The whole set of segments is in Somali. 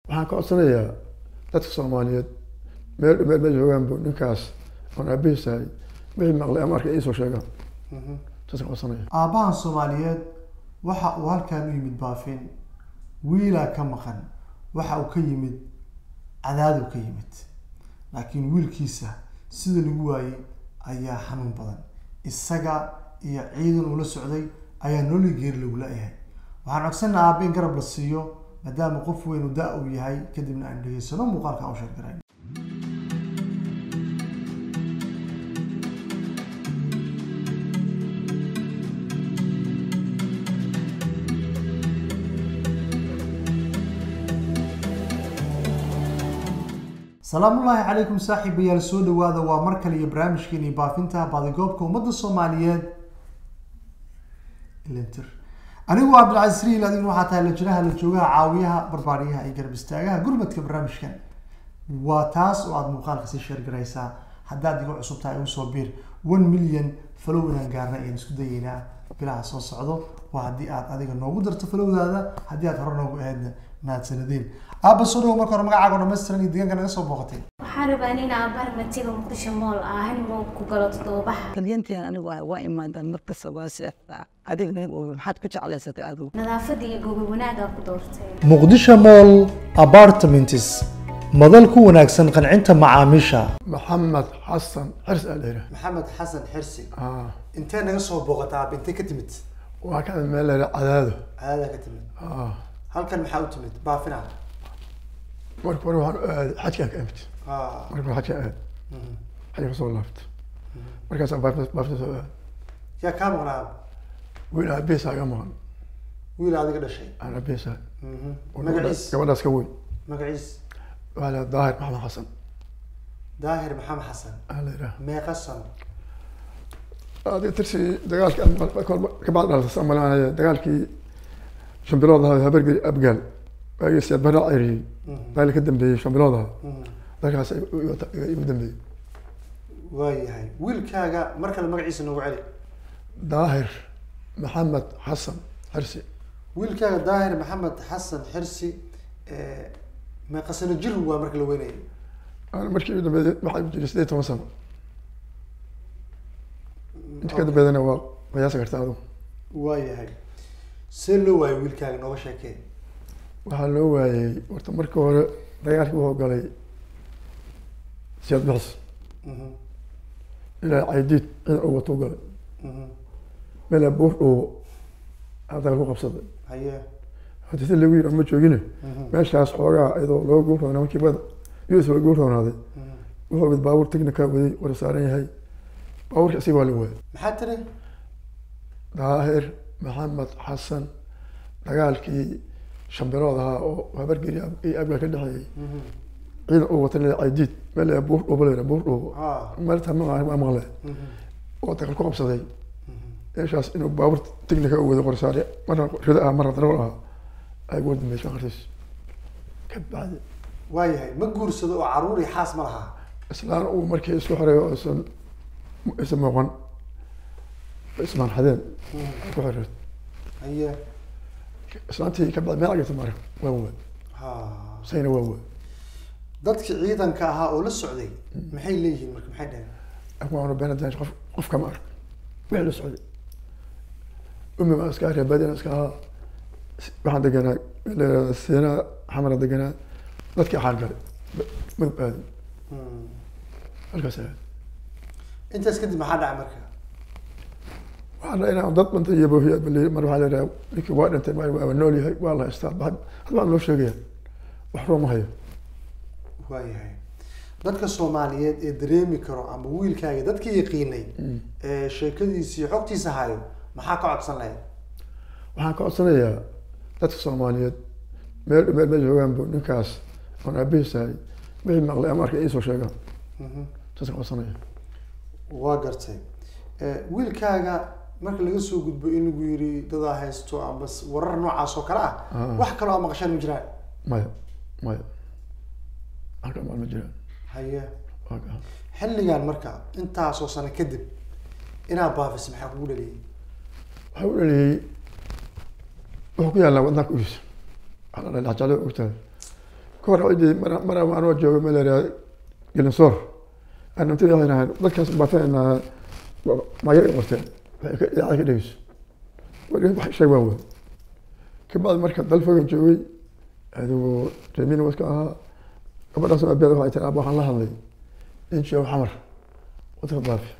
waxaan ka codsanayaa dadka soomaaliyeed meel meel ma joogaanbu ninkaas oon aabihiisahay wixii maqlay ama arkay iisoo sheegaan saas ka codsanaya aabbahan soomaaliyeed waxa uu halkan u yimid baafin wiilaa ka maqan waxa uu ka yimid cadaadu ka yimid laakiin wiilkiisa sida lagu waayey ayaa xanuun badan isaga iyo ciidan uu la socday ayaa nololi geeri lagu la-yahay waxaan codsanaa aabba in garab la siiyo maadaama qof weyn uu da- uu yahay kadibna aan dhegeysano muuqaalka aan u sheergarayn salaamullaahi calaykum saaxiibayaal soo dhawaada waa mar kale iyo barnaamijkeeni baafinta baadigoobka ummadda soomaaliyeed ilintir anigu waa cabdilcasiis riil adiguna waxaa tahay la jiraha la joogaha caawiyaha barbaariyaha iyo garab istaagaha gurmadka barnaamijkan waa taas oo aada muuqaalka sii sheergaraysaa haddaad iga cusub tahay usoo biir one million falow inaan gaarna ayaan isku dayeynaa bilaha soo socdo waa haddii aad adiga noogu darto falowdaada haddii aad hore noogu ahaydna mahadsanadiin aabba soo dhawo marka hore magacaaga oo dhammaystiran iyo deegaanka naga soo booqatay waxaan rabaa in aabbaha matiga muqdisho mool ah hanimo ku galo toddobabaxa talyantian anigu waa waa imaadaan markasta waa seexdaa adigna maxaad ku jeclaysatay adigu nadaafadda iyo gogol wanaagaa ku doortay muqdisho mall apartments madal ku wanaagsan qancinta macaamiisha maxamed xasan xirs aa la yidhaha maxamed xasan xirsi Ah, intee naga soo booqataa aab intee ka timid waa ka meel la yidhaha cadaado cadaada ka timid Ah, halkan maxaa u timid baafina marka hore waxaan u aaday xajkaan ka imid marka hore xajkaan aad xajka kasoo laabta markaasaan baafta baafta soo aad yaa kaa maqnaa wiil aabihiisaa iga maqan wiil adiga dhashay aan aabihiisaa magaciis gabadhaas ka weyn magaciis waxaa la daahir maxamed xasan daahir maxamed xasan aa la yidhaha meeqa sano adiga tirsi dagaalkii kabacdi dhalata malaanaya dagaalkii shambilood ahaa habargeli abgaal waagii siyaad barra cayriyey dagaalkii ka dambeeyey shambilood ahaa dalkaas igu dambeeyey waayahay wiilkaaga mar kale magaciisa noogu celi daahir maxamed xasan xirsi wiilkaaga daahir maxamed xasan xirsi meeqa sano jir waa marka la weynayay Aan markii ugu dambeeyey waxaa igu jiray sideed toban sano inta ka dambeydana waa qiyaasi kartaa adigu waayahay see loo waayay wiilkaaga nooga sheekee waxaa loo waayey horta marka hore dagaalkii wuxuu galay siyaad bixis ilaa caydiid ciidan uu watuu galay meelaa buur dhuubo aa dagaal ku qabsaday haye hadii si lagu yiri ma joogine meeshaas xoogaa iyadoo loo guurroonaa markii bada us loo guurroonaaday wuxuu mid baabuur technica waday war saaran yahay baabuurka isaga waa la waayay maxaa tiri daahir maxamed xasan dagaalkii shambilood ahaa oo habargeli iyo abgaal ka dhexeeyey ciidan uu wata leeyahay caydiid meel leeyahay buur dhuubo leeyahay buur dhuubo Ah. maalinta ma maqle oo dagaal ku qabsaday meeshaas inuu baabuur technica u waday qorsaare marna rido ah marna darawal ah ay ugu dambeysay qartiis ka bacdi waayahay ma guursado oo caruur iyo xaas ma lahaa islaan uu markii isku xoreeyo oo isan isan muuqan ismaan xadeen ku xoreed haye islaantii ka bacdi meel agirta mara waa waa ha sayna waa waa dadkii ciidanka ahaa oo la socday maxay leeyihiin marka maxay dhaheen akuwaanu beenadaan qof qof kama ark wixii la socday umi baa iska arya baadiyan iska ahaa waxaan deganaa leeyahay siina xamara deganaa dadkii axaan galay madub aadin halkaas aad intaas kadib maxaa dhacay marka waxaan dhahay inaan dad dhintay iyo boohiya baliyay mar waxaa leedahay ninkii waa dhintay mar waa nool yahay waa la haystaa had had baan loo sheegaya wax roo ma hayo waayahay dadka soomaaliyeed ee dareemi karo ama wiilkaaga dadkii yaqiinay ee sheekadiisa iyo xogtiisa hayo maxaa ka codsan lahayd waxaan ka codsanayaa dadka soomaaliyeed meel meel ma joogaanbu ninkaas oon aabihiisahay wixii maqlay ama arkay iisoo sheegaan saas ka codsanaya waa gartay wiilkaaga marka laga soo gudbo in lagu yiri dadaa haysto ama s- warar noocaas oo kale ah Ah. wax kaloo aa maqashaan ma jiraan maya maya halka maal ma jiraan haye waa gacan xilligan marka intaasoo sano kadib inaad baafis maxaa kugu dhaliyay waxaa u dhaliyey wuxuu ku yaallaa wadnaanka ugiisa waxaa la dhahay jeclo ogtahay ka hor cidii mar mar anoo jooga meel yaraha gelinsoor aan nantida waxay nahayn dadkaas baafinaynaa magay qorteen waxay ka idaacada ka dhegeyso weli wax sheeg waa wey kabacdi marka dalfogan joogay adigu remin waska ahaa gabadhaas abeeda waxay tiri aaba waxaan la hadlay in sheego xamar wadka baafi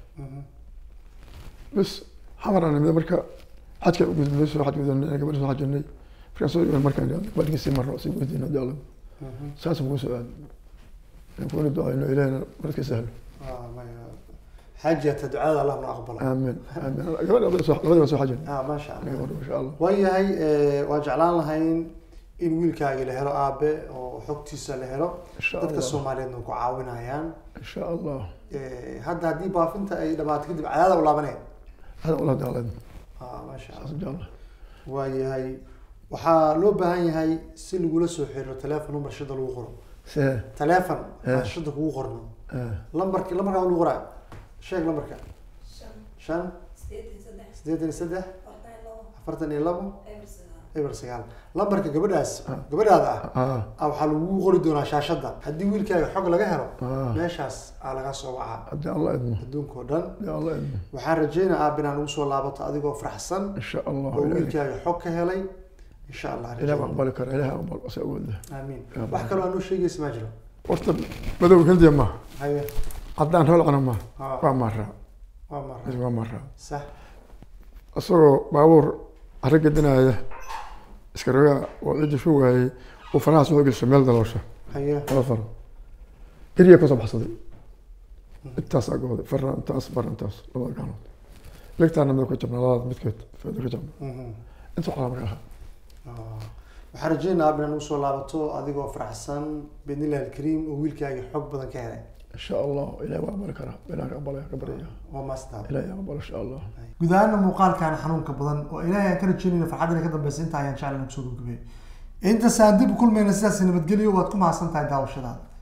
bas xamar aan nimid marka xajka u gudbay soo xaj gudanay gabadha soo xajinay markaan soo iman markaan gabadhii sii marno sii weydiino jeclo saas ugu soo aadno in kuna ducayno ilahina marka sahlo Ah, maya. xajata ducada allah na aqbala aamin aamin gabadha labada soo labada soo xajin ah maasha allah gabadha insha allah waayahay eh, waan jeclaan lahayn in wiilkaagi la helo aabe oo xogtiisa la helo insha dadka allah soomaaliyeedna ku caawinayaan insha allah Eh, hadda haddii baafinta ay dhamaato kadib cadaada u laabaneen hada ula jecleen ah maasha allah saas jecla waayahay waxaa loo baahan yahay si lagula soo xiriiro telephone number shida lagu qoro see telephone Eh. aan shida kugu qorno eh, lambarki lambarkaa lagu qoraa sheeg lambarka shan sideetan iyo saddex afartan iyo labo eber sagaal lambarka gabadhaas Ah. gabadhaada ah ah ah waxaa lagu qori doonaa shaashada haddii wiilkaaga xog laga helo ah meeshaas aa laga soo wacaa haddii allah idmo adduunka oo dhan haddii allah idmo waxaan rajeynaa aab inaan ugu soo laabato adigoo faraxsan insha allah oo ilahi wiilkaaga xog ka helay insha allah ilahi rajeynaa. aqbali kara ilahi aqbal asa awooda aamiin Amiin. wax kaloo anuu sheegaysa ma jiro horta madow hindiya maaha haye haddaan holcana maaha Ah, waa maraa waa mara is waa maraa sax isagoo baabuur carro gedinaya iska rogaa oo ciddi shu waayey uu farahaas wuxuu geliso meel daloosha haye laba faro geriya kasoo baxsaday intaas agooday farna intaas farna intaas labada gacanood legtaana mid ka jabnaa labada midkeed feeda ka jabna Mhm. inta waxaa marka ahaa Ah. waxaan rajeynaa aab inaan ugu soo laabato adigoo faraxsan biidnillahi alkariim oo wiilkaaga xog badan ka helay insha allah ilahi waa aqbali karaa ilahi aqbalaya ka baryaya waa maastaa ilahi aqbal insha allah guud ahaana muuqaalkan xanuunka badan oo ilaahay aan ka rajeynayna farxaddina ka dambeysa inta ayaan jeclan kusoo gabagabay intaas aan dib u kulmayna sidaas nabadgelyo waad ku mahadsan tahay daawashadaada